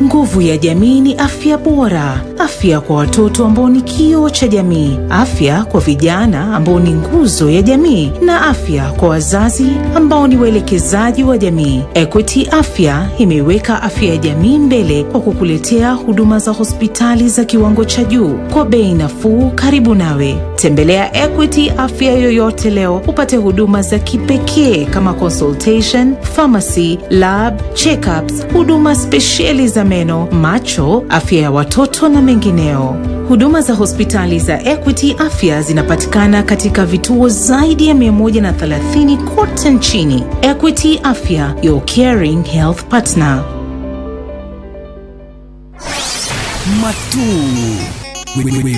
Nguvu ya jamii ni afya bora, afya kwa watoto ambao ni kioo cha jamii, afya kwa vijana ambao ni nguzo ya jamii, na afya kwa wazazi ambao ni waelekezaji wa jamii. Equity Afya imeiweka afya ya jamii mbele kwa kukuletea huduma za hospitali za kiwango cha juu kwa bei nafuu, karibu nawe. Tembelea Equity Afya yoyote leo upate huduma za kipekee kama consultation, pharmacy, lab, checkups, huduma spesheli za meno, macho, afya ya watoto na mengineo. Huduma za hospitali za Equity Afya zinapatikana katika vituo zaidi ya 130 kote nchini. Equity Afya, your caring health partner. Matu.